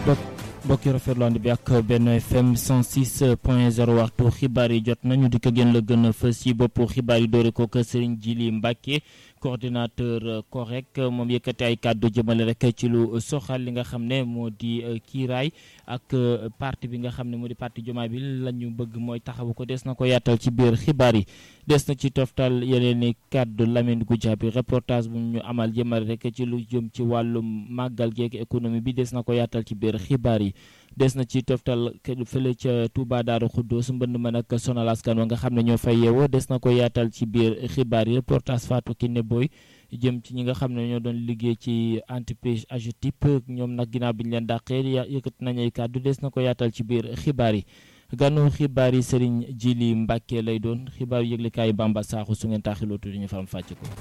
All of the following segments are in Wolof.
mbokki rafetlu ànd bi ak benn FM 106 point 0 waxtu xibaar yi jot nañu di ko gën la gën a fës ci boppu xibaar yi doore ko kër Serigne Djili Mbacke coordinateur correct moom yëkkati ay kàddu jëmale rek ci lu soxal li nga xam ne moo di kiiraay ak parti bi nga xam ne moo di parti Diomaye bi la ñu bëgg mooy taxawu ko des na ko yaatal ci biir xibaar yi des na ci toftal yeneen i kàddu Lamine Goudiaby reportage bu ñu amal jëmale rek ci lu jëm ci wàllum màggal geek économie bi des na ko yaatal ci biir xibaar yi des na ci toftal fële ca Touba Daaru Xuddoos mbënd ma nag sonal askan wa nga xam ne ñoo fay yeewoo des na ko yaatal ci biir xibaar yi reportage Fatou Kiné Boy jëm ci ñi nga xam ne ñoo doon liggéey ci entreprise AGETIP ñoom nag ginnaaw bi ñu leen dàqee yëkkat nañ ay kàddu des na ko yaatal ci biir xibaar yi ganu xibaar yi Serigne Djili Mbacke lay doon xibaar yu yëglekaay Bamba Sakho su ngeen taaxiloo tuuti ñu faram fàcc ko.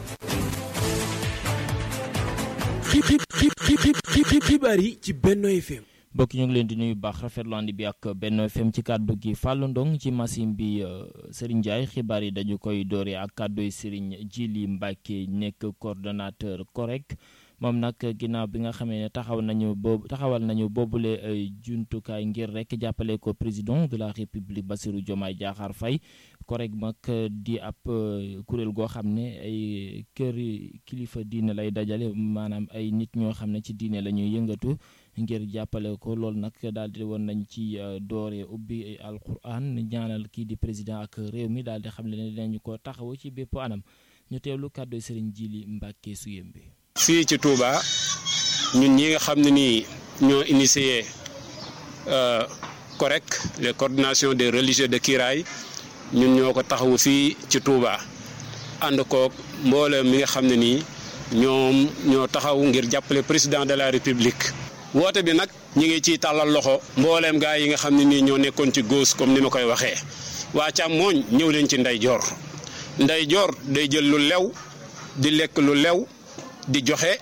xibaar yi ci Benno FM. mbokk ñu ngi leen di nuyu baax rafetlu ànd bi ak Benno FM ci kàddu gi Fallou Ndong ci machine bi Serigne Ndiaye xibaar yi dañu koy doore ak kàddu yi Serigne Djili Mbacke nekk coordonnateur correct moom nag ginnaaw bi nga xamee ne taxaw nañu boobu taxawal nañu boobule jumtukaay ngir rek jàppale ko président de la république Bassirou Diomaye Diakhar Faye correct mag di ab kuréel goo xam ne ay kër kilifa diine lay dajale maanaam ay nit ñoo xam ne ci diine la ñuy yëngatu ngir jàppale ko loolu nag daal di woon nañ ci doore ubbi alquran ñaanal kii di président ak réew mi daal di xam ne dinañu ko taxawu ci bépp anam ñu teewlu kàddu Serigne Djili Mbacke Suyembe fii ci Touba ñun ñi nga xam ne nii ñoo initié correct les coordinations des religieux de Kiraay ñun ñoo ko taxawu fii ci Touba ànd koog mboolem mi nga xam ne nii ñoom ñoo taxaw ngir jàppale président de la république. woote bi nag ñi ngi ciy tàllal loxo mbooleem gaa yi nga xam ne nii ñoo nekkoon ci góos comme ni ma koy waxee waa càmmooñ ñëw leen ci ndeyjoor ndeyjoor day jël lu lew di lekk lu lew di joxe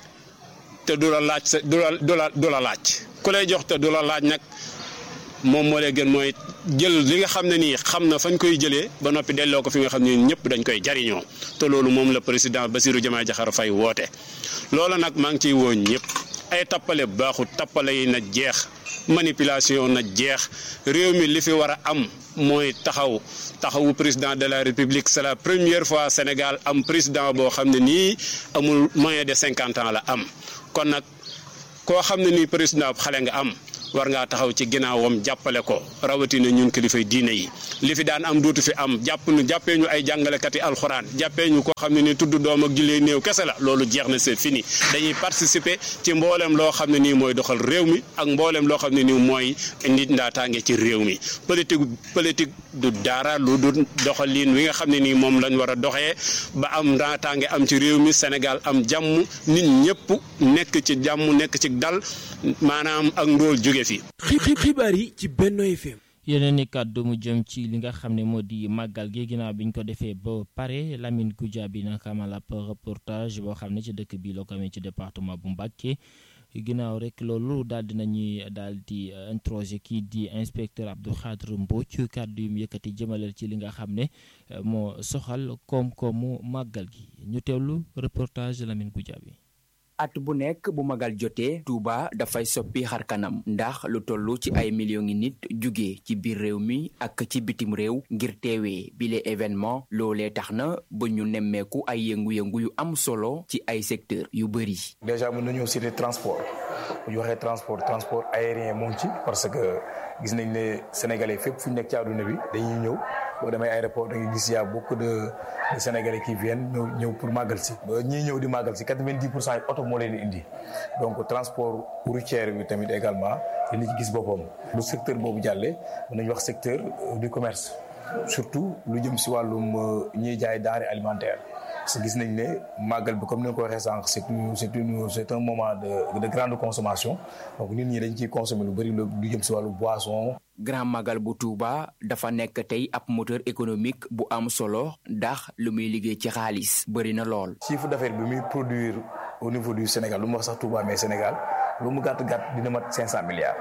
te du la laaj sa du la du la du la laaj ku lay jox te du la laaj nag moom moo lay gën mooy jël li nga xam ne nii xam na fañ koy jëlee ba noppi delloo ko fi nga xam ne ñëpp dañ koy jariñoo te loolu moom la président Bassirou Diomaye Diakhar Faye woote loola nag maa ngi ciy woo ñëpp ay tappale baaxut tappale yi na jeex manipulation na jeex réew mi li fi war a am mooy taxaw taxawu président de la république c'est la première fois Sénégal am président boo xam ne nii amul moyen de cinquante ans la am kon nag koo xam ne nii président xale nga am war ngaa taxaw ci ginnaawam jàppale ko rawatina ñun kilifay diine yi li fi daan am dootu fi am jàpp nu jàppee ñu ay jàngalekat yi alxuraan jàppee ñu koo xam ne ni tudd doom ak jullee néew kese la loolu jeex na c'est fini dañuy participer ci mboolem loo xam ne nii mooy doxal réew mi ak mboolem loo xam ne nii mooy nit ndaataange ci réew mi politique politique du dara lu du doxalin wi nga xam ne nii moom lañ war a doxee ba am ndaataange am ci réew mi Sénégal am jàmm nit ñëpp nekk ci jàmm nekk ci dal maanaam ak ndóol jóge fi xibaar yi ci Benno FM. yeneen i kàddu mu jëm ci li nga xam ne moo di màggal gi ginnaaw bi ñu ko defee ba pare Lamine Goudiaby nag amal ab reportage boo xam ne ci dëkk bi la ko amee ci département bu Mbacké ginnaaw rek loolu daal di nañuy daal di introsé kii di inspecteur Abdou Khadre Mbodj kàddu yu mu yëkkati jëmaleel ci li nga xam ne moo soxal koom-koomu màggal gi ñu teewlu reportage Lamine Goudiaby at bu nekk bu magal jotee Touba dafay soppi xar kanam ndax lu toll ci ay millions ngi nit jugee ci biir réew mi ak ci bitim réew ngir teewee bile événement loolee tax na ba ñu nemmeeku ay yëngu-yëngu yu am solo ci ay secteur yu bëri. déjà mën nañoo citer transport bu ñu waxee transport transport aérien moo ngi ci parce que gis nañ ne sénégalais fépp fu ñu nekk ci àdduna bi dañuy ñëw boo demee aéroport da ngay gis y a beaucoup de de sénégalais qui viennent ñëw ñëw pour màggal si ba ñiy ñëw di màggal si quatre-vingt-dix pour cent yi oto moo leen di indi donc transport routier bi tamit également dina ci gis boppam lu secteur boobu jàllee mën nañu wax secteur du commerce surtout lu jëm si wàllum ñiy jaay denrées alimentaires parce que gis nañ ne màggal bi comme ni nga ko waxee sànq c'est une c'est une c'est un moment de de grande consommation donc nit ñi dañ ciy consommer lu bëri lu jëm si wàllu boisson. Grand Magal bu Touba dafa nekk tey ab moteur économique bu am solo ndax lu muy liggéey ci xaalis bëri na lool. chiffre d'affaires bi muy produire au niveau du Sénégal lu mu wax sax Touba mais Sénégal lu mu gàtt gàtt dina mat cinq cent milliards.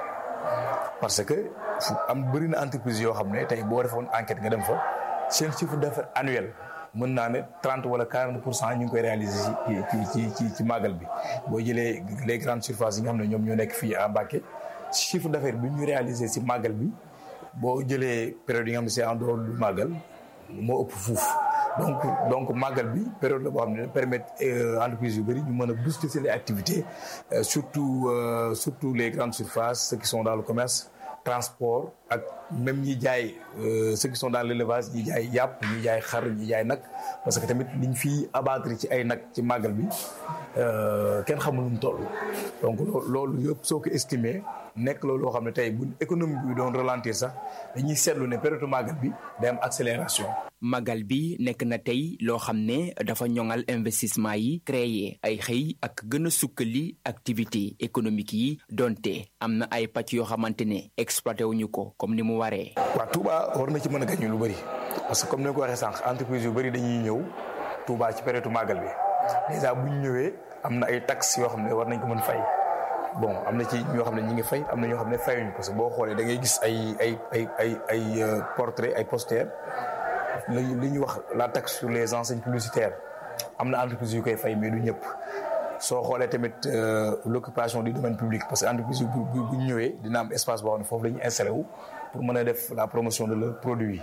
parce que fu am bëri na entreprise yoo xam ne tey boo defoon enquête nga dem fa seen chiffre d'affaires annuel. mën naa ne trente wala quarante pour cent ñu ngi koy réaliser ci ci ci ci ci màggal bi boo jëlee les grandes surfaces yi nga xam ne ñoom ñoo nekk fii à Mbacké chiffre d'affaires bi ñu réalisé si màggal bi boo jëlee période yi nga xam ne c'est en dehors du màggal moo ëpp fuuf donc donc màggal bi période la boo xam ne permettre entreprise yu bëri ñu mën a booster seen activités surtout surtout les grandes surfaces ceux qui sont dans le commerce transport ak même ñi jaay ceux qui sont dans l'élevage ñi jaay yàpp ñi jaay xar ñi jaay nag parce que tamit liñ fi abattre ci ay nag ci màggal bi kenn xamul nu mu toll donc loolu yëpp soo ko estimé nekk loolu loo xam ne tey bu économie bi doon ralentir sax dañuy seetlu ne période màggal bi day am accélération. màggal bi nekk na tey loo xam ne dafa ñoŋal investissement yi créer ay xëy ak gën a sukkali activité économique yi donte am na ay pàcc yoo xamante ne exploité wuñu ko comme ni mu waree. waaw Touba war na ci mën a gañu lu bëri parce que comme ni ko waxee sànq entreprise yu bëri dañuy ñëw Touba ci période màggal bi déjà bu ñu ñëwee am na ay taxes yoo xam ne war nañ ko mën fay. bon am na ci ñoo xam ne ñi ngi fay am na ñoo xam ne fayuñu parce que boo xoolee da ngay gis ay ay ay ay ay portrait ay poster li ñuy wax la taxe sur les enseignes publicitaires am na entreprise yu koy fay mais du ñëpp soo xoolee tamit l'occupation du domaine public parce que entreprise yu bu bu ñëwee dina am espace boo xam ne foofu la ñu installé wu pour mën a def la promotion de leur produit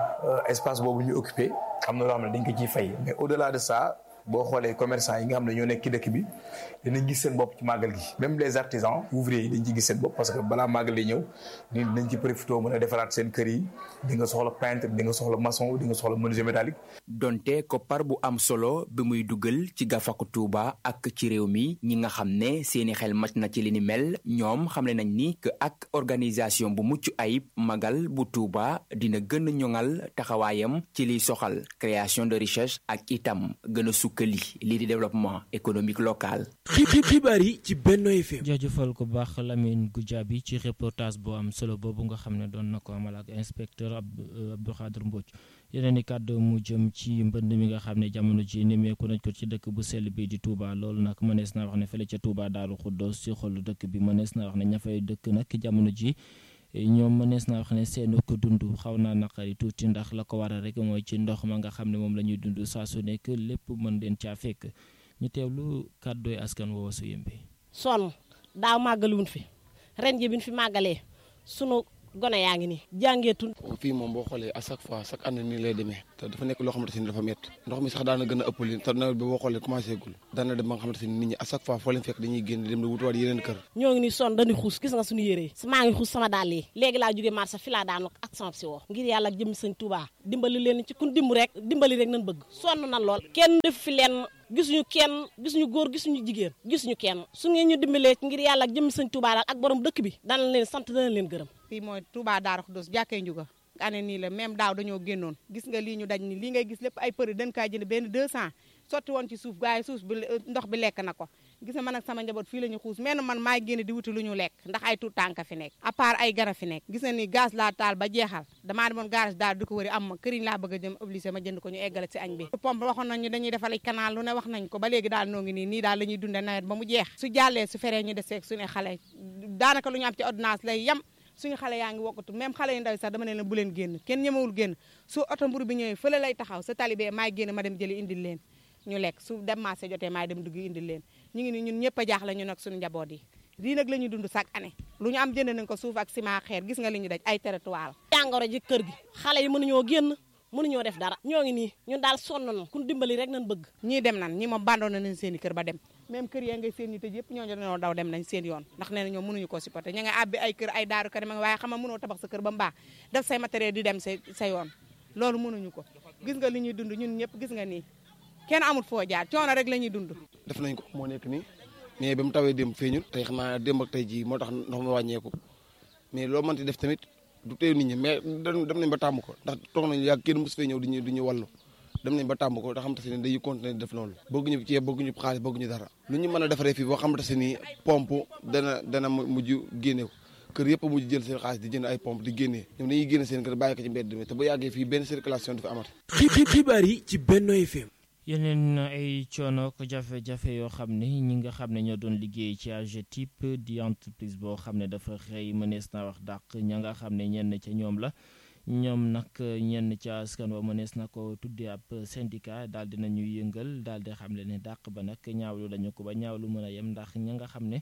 espace boobu ñu occupé am na loo xam ne dañ ko ciy fay mais au delà de ça boo xoolee commerçant yi nga xam ne ñoo nekk ci dëkk bi dinañ gis seen bopp ci màggal gi même les artisans ouvriers yi dañ ci gis seen bopp parce que balaa màggal di ñëw ni dañ ci profité mën a defaraat seen kër yi di nga soxla peintre di nga soxla maçon di nga soxla menuisier métallique. donte koppar bu am solo bi muy dugal ci gafaku Touba ak ci réew mi ñi nga xam ne seeni xel màcc na ci li ni mel ñoom xamle nañ ni que ak organisation bu mucc ayib magal bu Touba dina gën a ñoŋal taxawaayam ci liy soxal création de richesse ak itam gën a sukkali lii di développement économique local. xibaar yi ci Benno FM. jaajëfal ko baax Lamine Goudiaby ci reportage bu am solo boobu nga xam ne doon na ko amal ak inspecteur Abdou Khadre Mbodj yeneen i kàddu mu jëm ci mbënd mi nga xam ne jamono ji nemmeeku nañ ko ci dëkk bu sell bi di Touba loolu nag mënees naa wax ne fële ca Touba Daaru Xuddoos ci xolu dëkk bi mënees naa wax ne ña fay dëkk nag jamono ji ñoom mënees naa wax ne seen ko dund xaw naa naqari tuuti ndax la ko waral rek mooy ci ndox ma nga xam ne moom la ñuy dund saa su nekk lépp mën leen caa fekk ñu teewlu kàddooy askan woowa su yëmbe sonn daaw màggaluwun fi ren ji bi ñu fi màggalee sunu gone yaa ngi nii jàngeetul fii moom boo xoolee à chaque fois chaque année nii lay demee te dafa nekk loo xamante ni dafa métti ndox mi sax daana gën a ëpp li te nawet bi boo xoolee commencé gul daana dem ba nga xamante ni nit ñi à chaque fois foo leen fekk dañuy génn dem di wutuwaat yeneen kër ñoo ngi nii sonn dañuy xuus gis nga suñu yére yi maa ngi xuus sama dàll yi léegi laa jógee marché fi laa daanu ak sama si woo ngir yàlla ak jëmmi sëñ Touba dimbali leen ci kun dimb rek dimbali rek nañ bëgg sonn nan lool kenn def fi leen gisuñu kenn gisuñu góor gisuñu jigéen gisuñu kenn su ngeen ñu dimbalee ngir yàlla ak jëmmi sëñ Touba daal ak borom dëkk bi dana leen sant dana leen gërëm fii mooy Touba Darou Khoudoss jàkkee njuga ane nii la même daaw dañoo génnoon gis nga lii ñu daj ni lii ngay gis lépp ay përi dañ kaa jënd benn 200 sotti woon ci suuf gars yi suuf bi ndox bi lekk na ko gis nga man ak sama njaboot fii la ñu xuus menn man maay génn di wuti lu ñu lekk ndax ay tuut tànka fi nekk à part ay gara fi nekk gis nga ni gaz laa taal ba jeexal damaa demoon garage daal di ko wëri am ma këriñ laa bëgg a jëm obligé ma jënd ko ñu eggale si añ bi pompe waxoon nañ ñu dañuy defal ay canal lu ne wax nañ ko ba léegi daal noo ngi nii nii daal la ñuy dunde nawet ba mu jeex su jàllee su feree ñu deseeg suñu xale daanaka lu ñu am ci ordonnance lay yem suñu xale yaa ngi wokkatu même xale yu ndaw sax dama ne leen bu leen génn kenn ñemewul génn su oto mburu bi ñëwee fële lay taxaw sa talibé maay génn ma dem jëli indil leen ñu lekk su dem marché jotee maay dem dugg indil leen ñu ngi ni ñun ñëpp a jaaxle ñu nag suñu njaboot yi lii nag la ñuy dund chaque année lu ñu am jënd nañ ko suuf ak ciment xeer gis nga li ñu daj ay territoire jàngoro ji kër gi xale yi mënuñoo génn mënuñoo def dara ñoo ngi nii ñun daal sonn nañu kun dimbali rek nañ bëgg ñii dem nan ñi moom bandoon nañ seen i kër ba dem même kër yaa ngay seen ñi tëj yëpp ñooñu dañoo daw dem nañ seen yoon ndax nee na ñoom mënuñu ko supporter ña nga àbbi ay kër ay daaru kër waaye xam nga mënoo tabax sa kër ba mu baax def say matériel di dem sa sa yoon loolu mënuñu ko gis nga li ñuy dund ñun ñëpp gis nga nii kenn amul foo jaar coono rek la ñuy dund def nañ ko moo nekk nii mais ba mu tawee démb feeñul tey xam naa démb ak tey jii moo tax ndox mi wàññeeku mais loo mënti def tamit du teew nit ñi mais dem nañ ba tàmm ko ndax toog nañu yàgg kenn mos fee ñëw di ñu di ñu wallu dem nañ ba tàmm ko da xamante ne dañuy continuer def loolu bëgguñu ceeb bëgguñu xaalis bëgguñu dara lu ñu mën a defaree fii boo xamante ni pompe dana dana mujj génne ko kër yëpp mujj jël seen xaalis di jënd ay pompe di génnee ñoom dañuy génne seen kër bàyyi ko ci mbedd mi te bu yàggee fii benn circulation dafa amati xibaar yi ci Benno FM yeneen ay coono ko jafe-jafe yoo xam ne ñi nga xam ne ñoo doon liggéey ci AGETIP di entreprise boo xam ne dafa xëy mënees naa wax dàq ña nga xam ne ñenn ca ñoom la ñoom nag ñenn ca askan wa mënees na ko tuddee ab syndicat daal dinañu yëngal daal di xam le ne dàq ba nag ñaawlu lañu ko ba ñaawlu mën a yem ndax ña nga xam ne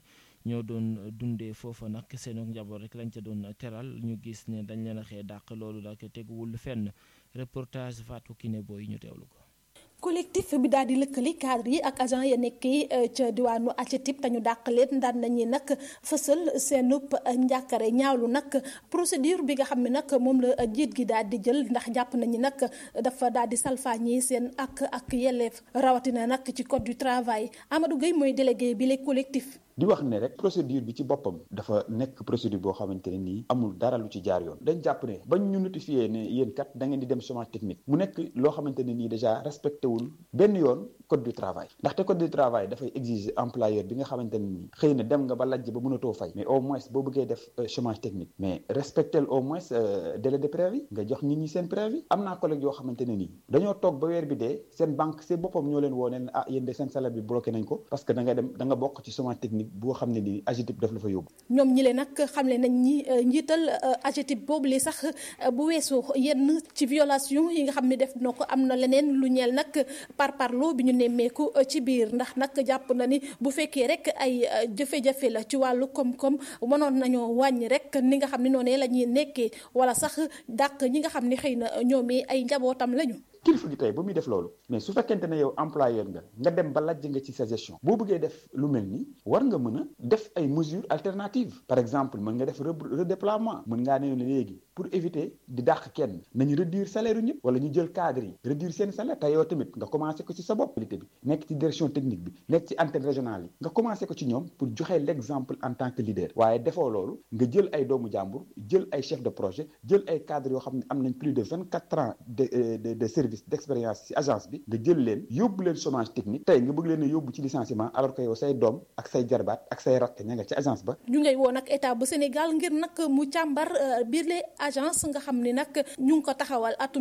ñoo doon dundee foofa nag seen njaboot rek lañ ca doon teral ñu gis ne dañ leen a xee dàq loolu nag teguwul fenn reportage Fatou Kiné Boy ñu teewlu ko. collectif bi daal di lëkkali cadre yi ak agent ya nekkee ca diwaanu AGETIP te ñu dàq leen daan nañu nag fësal seenub njàkkare ñaawlu nag procédure bi nga xam ne nag moom la jiit gi daal di jël ndax jàpp nañu nag dafa daal di salfaañi seen ak ak yelleef rawatina nag ci code du travail Amadou Gueye mooy délégué bi les collectif di wax ne rek procédure bi ci boppam dafa nekk procédure boo xamante ne nii amul dara lu ci jaar yoon dañ jàpp ne bañ ñu notifié ne yéen kat da ngeen di dem chômage technique mu nekk loo xamante ne nii déjà respecté wul benn yoon code du travail ndaxte code du travail dafay exiger employeur bi nga xamante ne nii xëy na dem nga ba lajj ba mënatoo fay mais au moins boo bëggee def chômage technique mais respectel au moins délai de préavis nga jox nit ñi seen préavis am naa collègue yoo xamante ne nii dañoo toog ba weer bi dee seen banque seen boppam ñoo leen woo ne ah yéen de seen salaire bi bloqué nañ ko parce que da nga dem da nga bokk ci chômage technique boo xam ne nii AGETIP daf la fa yóbbu. ñoom ñi leen nag xamle nañ ñi njiital AGETIP boobu li sax bu weesoo yenn ci violation yi nga xam ne def na ko am na leneen lu ñeel nag par parlo bi ñu nemmeeku ci biir ndax nag jàpp na ni bu fekkee rek ay jafe-jafe la ci wàllu koom-koom mënoon nañoo wàññi rek ni nga xam ne noonu la ñuy nekkee wala sax dàq ñi nga xam ne xëy na ñoom ay njabootam lañu. kilifa gi tey ba muy def loolu mais su fekkente ne yow employeur nga nga dem ba lajj nga ci sa gestion boo bëggee def lu mel ni war nga mën a def ay mesures alternatives par exemple mën nga def redéploiement mën ngaa ne léegi pour éviter di dàq kenn nañu réduire salaire yu ñëpp wala ñu jël cadre yi réduire seen salaire te yow tamit nga commencé ko ci sa bopp bi nekk ci direction technique bi nekk ci antenne régionale yi nga commencé ko ci ñoom pour joxe l'exemple en tant que leader waaye defoo loolu nga jël ay doomu jàmbur jël ay chef de projet jël ay cadres yoo xam ne am nañ plus de vingt quatre ans de de de service d'expérience ci agence bi nga jël leen yóbbu leen chômage technique tey nga bëgg leen a yóbbu ci licenciement alors que yow say doom ak say jarbaat ak say rakk ña nga ci agence ba ñu ngay woo nag état bu Sénégal ngir nag mu càmbar biir les agence nga xam ni nag ñu ngi ko taxawal atum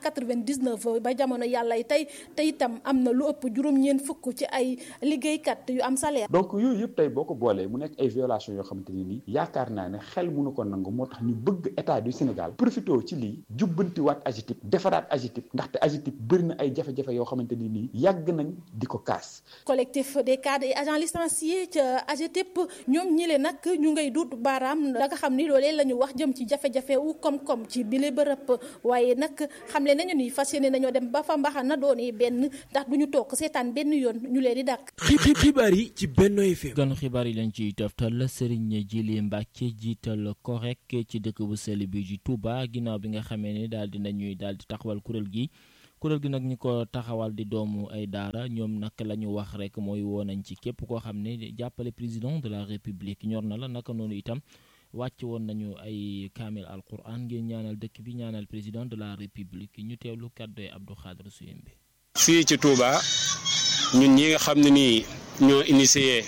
1999 ba jamono yàlla tey te itam am na lu ëpp juróom-ñeent fukk ci ay liggéeykat yu am salaire. donc yooyu yëpp tey boo ko boolee mu nekk ay violations yoo xamante ne nii yaakaar naa ne xel mënu ko nangu moo tax ñu bëgg état du Sénégal profité ci lii jubbantiwaat AGETIP defaraat AGETIP ndaxte AGETIP bëri na ay jafe-jafe yoo xamante ni nii yàgg nañ di ko kaas. collectif des cadres et agents licenciés ca AGETIP ñoom ñi leen nag ñu ngay duut baaraam da nga xam ni loolee la ñu wax jëm ci jafe-jafe wu koom-koom ci bile bërëb waaye nag xamle nañu ni fas yéene nañoo dem ba fa mbaxa na dooni benn ndax du ñu toog seetaan benn yoon ñu leen di dàq. xibaar yi ci Benno FM. gan xibaar yi lañ ciy toftal Serigne Djily Mbacke jiital korek ci dëkk bu sell bi ji Touba ginnaaw bi nga xamee ni daal di nañuy daal di taxawal kuréel gi. kuréel gi nag ñi ko taxawal di doomu ay daara ñoom nag la ñu wax rek mooy woo nañ ci képp koo xam ne jàppale président de la république ñor na la naka noonu itam wàcc woon nañu ay kaamil alquran ngir ñaanal dëkk bi ñaanal président de la république ñu teewlu kàddoy Abdou Khadre Suyembe fii ci Touba ñun ñi nga xam ne nii ñoo initié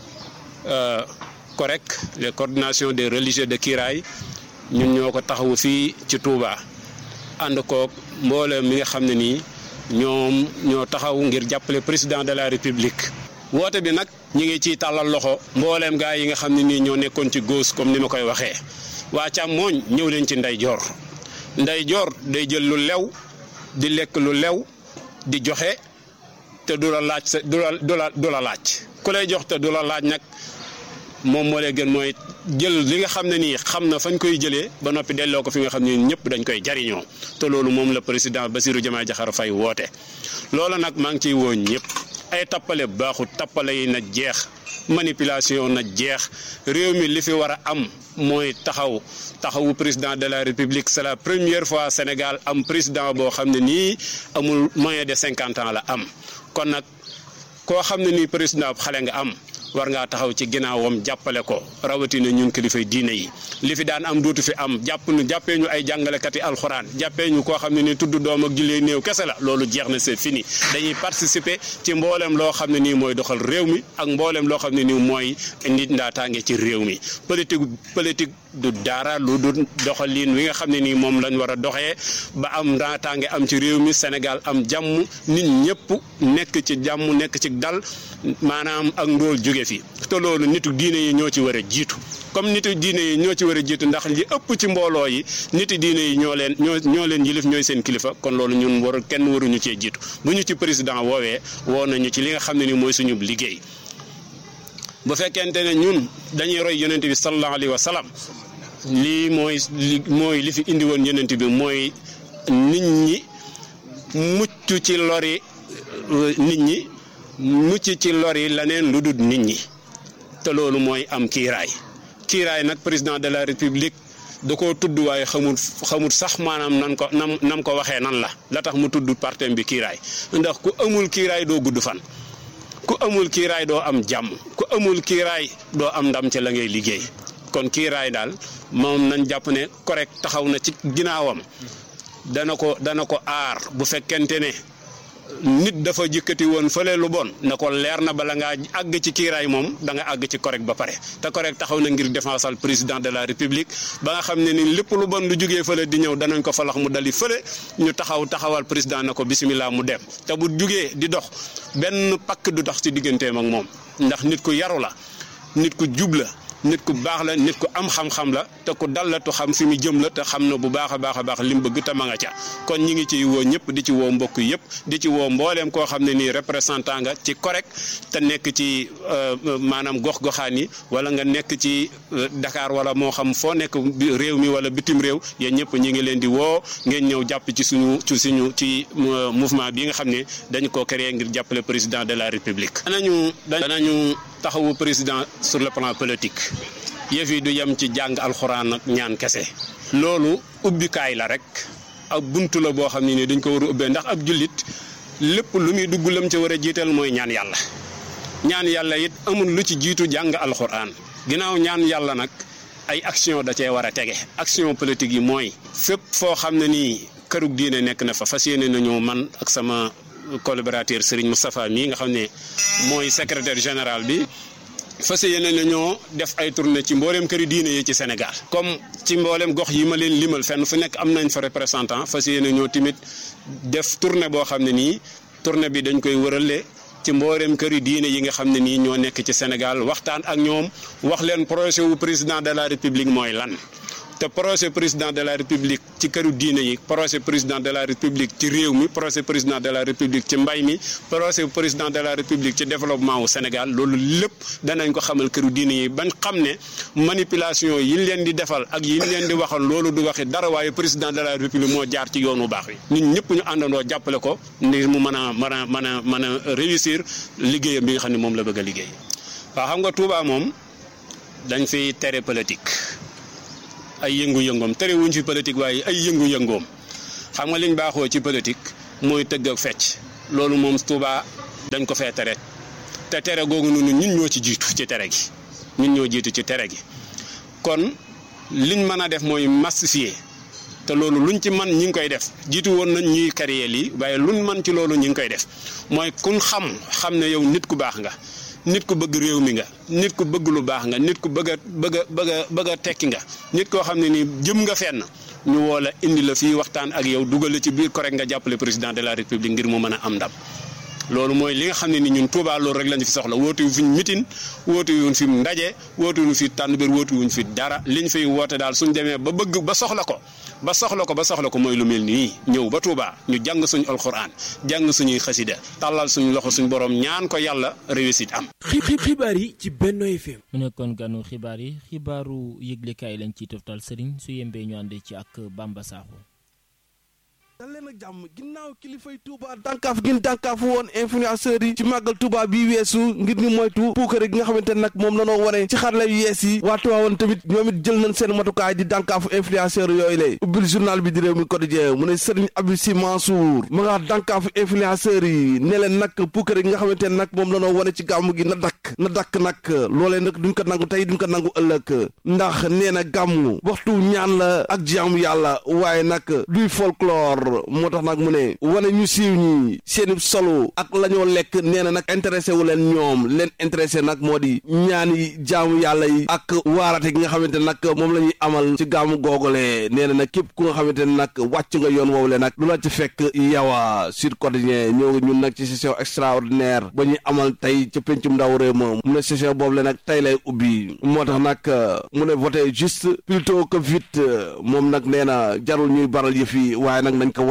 COREC les coordinations des religieux de Kiraay ñun ñoo ko taxawu fii ci Touba ànd koog mboolem mi nga xam ne nii ñoom ñoo taxaw ngir jàppale président de la république woote bi nag ñi ngi ciy tàllal loxo mbooleem gaa yi nga xam ne nii ñoo nekkoon ci gauche comme ni ma koy waxee waa càmmooñ ñëw leen ci ndeyjoor ndeyjoor day jël lu lew di lekk lu lew di joxe te du la laaj sa du la du la du la laaj ku lay jox te du la laaj nag moom moo lay gën mooy jël li nga xam ne nii xam na fañ koy jëlee ba noppi delloo ko fi nga xam ne ñëpp dañ koy jariñoo te loolu moom la président Bassirou Diomaye Diakhar Faye woote. loolu nag maa ngi ciy woo ñëpp ay tappale baaxut tappale yi na jeex manipulation na jeex réew mi li fi war a am mooy taxaw taxawu président de la république c'est la première fois Sénégal am président boo xam ne nii amul moins de cinquante ans la am kon nag koo xam ne nii président xale nga am. war ngaa taxaw ci ginnaawam jàppale ko rawatina ñun kilifay diine yi li fi daan am dootu fi am jàpp nu jàppee ñu ay jàngalekati alxuraan jàppee ñu koo xam ne ni tudd doom ak jullee néew kese la loolu jeex na c'est fini dañuy participer ci mboolem loo xam ne nii mooy doxal réew mi ak mboolem loo xam ne nii mooy nit ndaataange ci réew mi politique politique du dara lu du doxalin wi nga xam ne nii moom lañ war a doxee ba am ndaataange am ci réew mi Sénégal am jàmm nit ñëpp nekk ci jàmm nekk ci dal maanaam ak ndóol jóge fi te loolu nitu diine yi ñoo ci war a jiitu comme nitu diine yi ñoo ci war a jiitu ndax li ëpp ci mbooloo yi nitu diine yi ñoo leen ñoo ñoo leen yilif ñooy seen kilifa kon loolu ñun war kenn waruñu cee jiitu bu ñu ci président woowee woo nañu ci li nga xam ne ni mooy suñu liggéey bu fekkente ne ñun dañuy roy yonent bi sallallahu alayhi wa sallam lii mooy li mooy li fi indi woon yonent bi mooy nit ñi mucc ci lori nit ñi mucc ci lori leneen lu dul nit ñi te loolu mooy am kiiraay kiiraay nag président de la république da koo tudd waaye xamul xamul sax maanaam nan ko nam nam ko waxee nan la la tax mu tudd partem bi kiiraay ndax ku amul kiiraay doo gudd fan ku amul kiiraay doo am jàmm ku amul kiiraay doo am ndam ci la ngay liggéey kon kiiraay daal moom nañ jàpp ne correct taxaw na ci ginnaawam dana ko dana ko aar bu fekkente ne nit dafa jëkkati woon fële lu bon na ko leer na bala ngaa àgg ci kiiraay moom da nga àgg ci correct ba pare te correct taxaw na ngir défensal président de la république ba nga xam ne ni lépp lu bon lu jugee fële di ñëw danañ ko falax mu dali fële ñu taxaw taxawal président na ko bisimilah mu dem te bu jugee di dox benn pakk du dox ci digganteem ak moom ndax nit ku yaru la nit ku jub la nit ku baax la nit ku am xam-xam la te ku dal la tu xam fi mu jëm la te xam na bu baax a baax a baax li mu bëgg te ma nga ca kon ñi ngi ciy woo ñëpp di ci woo mbokk yëpp di ci woo mbooleem koo xam ne nii représentant nga ci correct te nekk ci maanaam gox-goxaan yi wala nga nekk ci Dakar wala moo xam foo nekk réew mi wala bitim réew yéen ñëpp ñi ngi leen di woo ngeen ñëw jàpp ci suñu ci suñu ci mouvement bi nga xam ne dañu ko créé ngir jàppale président de la république. danañu danañu taxawu président sur le plan politique. yëf yi du yem ci jàng alxuraan ak ñaan kese loolu ubbikaay la rek ak buntu la boo xam ne ni dañ ko war a ubbee ndax ab jullit lépp lu muy dugg lam ca war a jiital mooy ñaan yàlla ñaan yàlla it amul lu ci jiitu jàng alxuraan ginnaaw ñaan yàlla nag ay action da cee war a tege action politique yi mooy fépp foo xam ne nii kërug diine nekk na fa fas yéene nañu man ak sama collaborateur Serigne Moustapha mii nga xam ne mooy secrétaire général bi fas yéene nañoo def ay tournée ci mboolem këri diine yi ci Sénégal comme ci mboolem gox yi ma leen limal fenn fu nekk am nañ fa représentant fas yéene ñoo timit def tournée boo xam ne nii tournée bi dañ koy wërale ci mboolem këri diine yi nga xam ne nii ñoo nekk ci Sénégal waxtaan ak ñoom wax leen projet wu président de la république mooy lan te projet président de la république ci këru diine yi projet président de la république ci réew mi projet président de la république ci mbay mi projet président de la république ci développement wu Sénégal loolu lépp danañ ko xamal këru diine yi bañ xam ne manipulation yi ñu leen di defal ak yi ñu leen di waxal loolu du waxi dara waaye président de la république moo jaar ci yoonu baax wi ñun ñëpp ñu àndandoo jàppale ko ngir mu mën a mën a mën a mën a réussir liggéeyam bi nga xam ne moom la bëgg a liggéey waaw xam nga Touba moom dañ fiy tere politique. ay yëngu-yëngoom tere wuñ fi politique waaye ay yëngu-yëngoom xam nga liñ baaxoo ci politique mooy tëgg ak fecc loolu moom Touba dañ ko fee tere te tere googu noonu ñun ñoo ci jiitu ci tere gi ñun ñoo jiitu ci tere gi kon liñ mën a def mooy massifier te loolu luñ ci man ñi ngi koy def jiitu woon nañ ñuy créer lii waaye luñ man ci loolu ñi ngi koy def mooy kun xam xam ne yow nit ku baax nga nit ku bëgg réew mi nga nit ku bëgg lu baax nga nit ku bëgg a bëgg a bëgg a bëgg a tekki nga nit koo xam ne nii jëm nga fenn ñu woo la indi la fii waxtaan ak yow dugal la ci biir correct nga jàppale président de la république ngir mu mën a am ndam loolu mooy li nga xam ne ni ñun Touba loolu rek lañu fi soxla woote wu fi mitin woote wuñ fi ndaje woote wuñ fi tànn biir woote wuñ fi dara liñ fiy woote daal suñ demee ba bëgg ba soxla ko ba soxla ko ba soxla ko mooy lu mel nii ñëw ba Touba ñu jàng suñu alxuraan jàng suñuy xasida tàllal suñu loxo suñu borom ñaan ko yàlla réussite am. xibaar yi ci Benno FM. mu nekkoon ganu xibaar yi xibaaru yëglekaay lañ ciy toftal Serigne su yembee ñu àndee ci ak Bamba Sakho. dal leen ak jàmm ginnaaw kilifay Touba dànkaaf gin dànkaafu woon influenceurs yi ci màggal Touba bi weesu ngir ñu moytu puukare gi nga xamante ne nag moom lanoo wane ci xarala yu yees yi waa Touba woon tamit ñoom it jël nañ seen matukaay di dànkaafu influenceurs yooyu lay ubbil journal bi di réew mi quotidien mu ne Serigne Abdou Sy Mansour ma nga dànkaafu influenceurs yi ne leen nag puukare gi nga xamante ne nag moom lanoo wane ci gàmm gi na dakk na dakk nag loolee nag duñ ko nangu tey duñ ko nangu ëllëg ndax nee na gàmm waxtu ñaan la ak jaamu yàlla waaye nag luy folklore moo tax nag mu ne wane ñu siiw ñi seeni solo ak la ñoo lekk nee na nag intéressé wu leen ñoom leen intéressé nag moo di ñaani jaamu yàlla yi ak waarate gi nga xamante nag moom la ñuy amal ci gaamu googole nee na nag képp ku nga xamante ne nag wàcc nga yoon woowu le nag lu la ci fekk yawa Sud Quotidien ñëw ñun nag ci session extraordinaire ba ñuy amal tey ca pencum ndaw réew ma mu ne session boobu le nag tey lay ubbi moo tax nag mu ne voté juste plutôt que vite moom nag nee na jarul ñuy baral yëf yi waaye nag nañ ko voté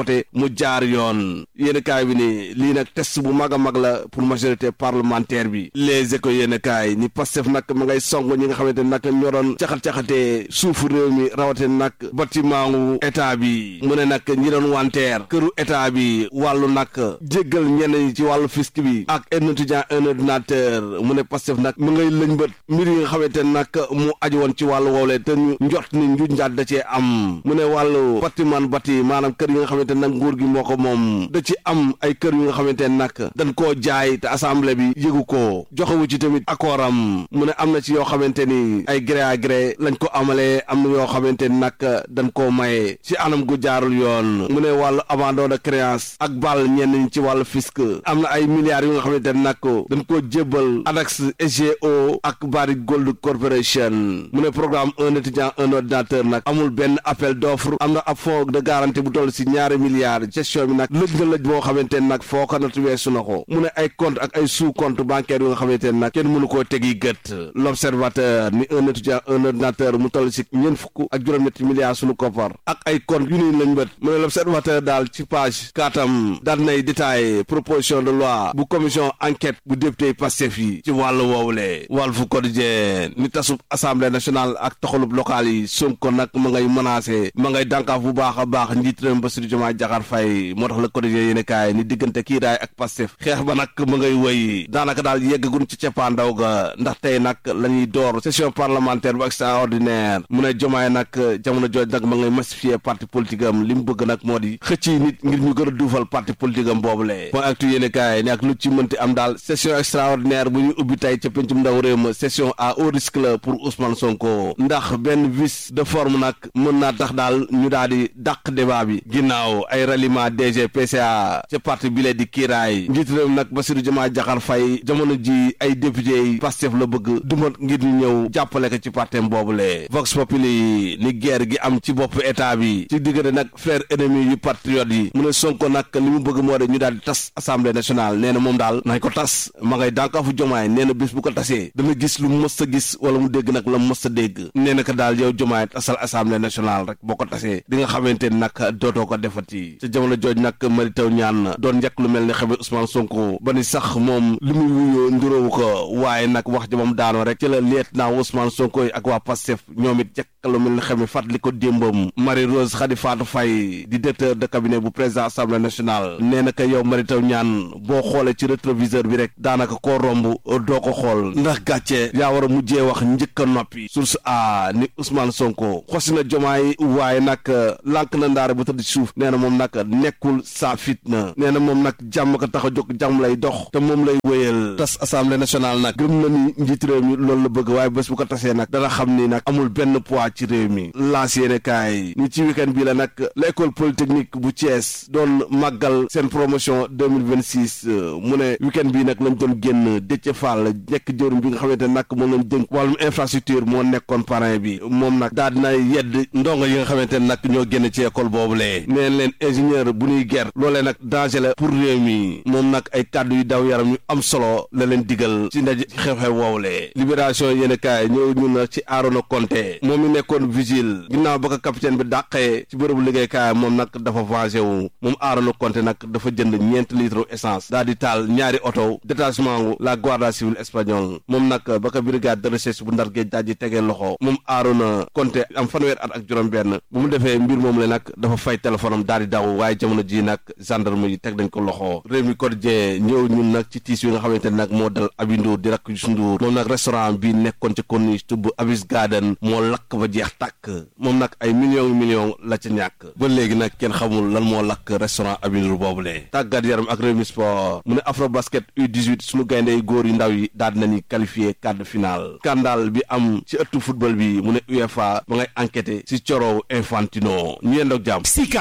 voté mu jaar yoon yéen kaay bi ni lii nag test bu mag a mag la pour majorité parlementaire bi les éco yéen kaay ni Pastef nag ma ngay song ñi nga xamante nag ñoo doon caxat-caxatee suufu réew mi rawate nag bâtiment wu état bi mu ne nag ñi doon wanteer këru état bi wàllu nag jéggal ñenn ñi ci wàllu fisc bi ak un étudiant un ordinateur mu ne Pastef nag mu ngay lëñbët mbir yi nga xamante nag mu aju woon ci wàllu woowle te ñu njort ni njuñ njaat da cee am mu ne wàllu bâtiment bâti maanaam kër yi nga xamante nag nguur gi moo ko moom da ci am ay kër yu nga xamante nag dañ koo jaay te assemblée bi yëgu ko joxewu ci tamit accord am mu ne am na ci yoo xamante ni ay gré à gré lañ ko amalee am na yoo xamante ni nag dañ koo maye ci anam gu jaarul yoon mu ne wàllu abandon de créance ak bal ñenn ñi ci wàllu fisc am na ay milliards yu nga xamante ni nag dañ koo jébbal ADAX SGO ak Barrick Gold Corporation mu ne programme un étudiant un ordinateur nag amul benn appel d'offre am na ab fonds de garantie bu toll si ñaari milliards gestion bi nag lëj na lëj boo xamante ni nag foo ko nat weesu na ko mu ne ay compte ak ay sous compte bancaire yu nga xamante ni nag kenn mënu koo tegi gët l'observateur ni un étudiant un ordinateur mu toll si ñeent fukk ak juróom-ñetti milliards sunu koppar ak ay compte yu nuy lañ bët mu ne l'observateur daal ci page kaatam daal nay détaillé proposition de loi bu commission enquête bu député Pastef yi ci wàllu woowule Walf Quotidien ni tasub assemblée nationale ak taxalub local yi Sonko nag ma ngay menacé ma ngay dànkaaf bu baax a baax njiit réew Bassirou Diomaye Diakhar Faye moo tax la Quotidien yéene kaay ni diggante kiiraay ak Pastef xeex ba nag ma ngay wëy daanaka daal yeggagun ci cappaandaw ga ndax tey nag la ñuy door session parlementaire bu extraordinaire mu ne Diomaye nag jamono jooj nag ma ngay massifier parti politique am li mu bëgg nag moo di xëcc nit ngir ñu gën a duufal parti politique am boobule point actu yéene kaay ni ak lu ci mënti am daal session extraordinaire bu ñu ubbi tey ca pencum ndaw réew ma session à haut risque la pour Ousmane Sonko ndax benn vice de forme nag mën naa tax daal ñu daal di dàq débat bi ginnaaw ay ralliement DG PCA ca parti bi lee di kiiraay njiit réew nag Bassirou Diomaye Diakhar Faye jamono ji ay député yi Pastef la bëgg dumat ngir ñu ñëw jàppale ko ci partem boobule Vox Populi ni guerre gi am ci bopp état bi ci diggante nag frère ennemi yu patriote yi mu ne Sonko nag li mu bëgg moo de ñu daal di tas assemblée nationale nee na moom daal nañ ko tas ma ngay dànkaafu jomaay nee na bis bu ko tasee dana gis lu mës a gis wala mu dégg nag la mës a dégg nee na ko daal yow jomaay tasal assemblée nationale rek boo ko tasee di nga xamante ni nag dootoo ko defati ca jamono jooj nag mari taw ñaan doon njëkk lu mel ni xame Ousmane Sonko ba ni sax moom li muy wuyoo nduróowu ko waaye nag wax ja moom daanoo rek ci la leet naa Ousmane Sonko yi ak waa Pastef ñoom it jekk lu mel ni xame fàttali ko démbam Marie Rose Khady Fatou Faye di directeur de cabinet bu président assemblée nationale nee na ko yow mari taw ñaan boo xoolee ci rétroviseur bi rek daanaka koo romb doo ko xool ndax gàcce yaa war a mujjee wax njëkk a noppi source a ni Ousmane Sonko xosi na jomaay waaye nag lànk na ndaare bu tëdd ci suuf nee na moom nag nekkul saa fitna nee na moom nag jàmm ko tax a jóg jàmm lay dox te moom lay wéyal tas assemblée nationale nag gëm na ni njiit réew mi loolu la bëgg waaye bés bu ko tasee nag dana xam ni nag amul benn poids ci réew mi laas yéene kaay ni ci week-end bi la nag l'école polytechnique bu Thiès doon màggal seen promotion 2026 mu ne week-end bi nag lañ doon génn Déthié Fall nekk jëwriñ bi nga xamante ne nag moom lañ dénk wàllum infrastructure moo nekkoon parrain bi moom nag daal dina yedd ndongo yi nga xamante ne nag ñoo génn ci école boobulee neen leen ingénieur bu ñuy ger loolee nag danger la pour réew mi moom nag ay kàddu yu daw yaram yu am solo la leen digal ci ndaje ci xew-xew woowulee libération yéen kaay ñëw ñu na ci Arona Conté moom mi nekkoon vigile ginnaaw ba ko capitaine bi dàqee ci bërëbu liggéeykaay moom nag dafa vengé wu moom Arona Conté nag dafa jënd ñeenti litre essence daal di taal ñaari oto détachement wu la Guardia civile espagnole moom nag ba ko brigade de recherche bu ndar géej daal di tegee loxo moom Arona Conté am fanweer at ak juróom-benn bu mu defee mbir moom la nag dafa fay téléphone am daal di daw waaye jamono ji nag gendarme yi teg nañ ko loxo réew mi quotidien ñëw ñun nag ci tiis yi nga xamante ne nag moo dal Abi Ndour di rakk Youssou Ndour moom nag restaurant bi nekkoon ci corniche tubb Abis Garden moo lakk ba jeex tàkk moom nag ay millions millions la ca ñàkk ba léegi nag kenn xamul lan moo lakk restaurant Abi Ndour boobule tàggat yaram ak Rewmi Sport mu ne Afro Basket U18 suñu gaynde yu góor yu ndaw yi daal dinañu qualifié quart de finale scandale bi am ci ëttu football bi mu ne UEFA ba ngay enquêté ci corow Infantino ñu yendoog jàmm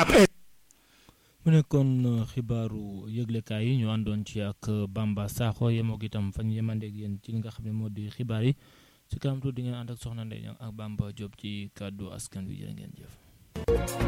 mu nekkoon xibaaru yëglekaay yi ñu àndoon ci ak Bamba Sakho yemoo itam fañ yemandeeg yéen ci li nga xam ne moo di xibaar yi ci kanam tuuti di ngeen ànd ak soxna Ndeye ak Bamba Diop ci kàddu askan wi jërë ngeen jëf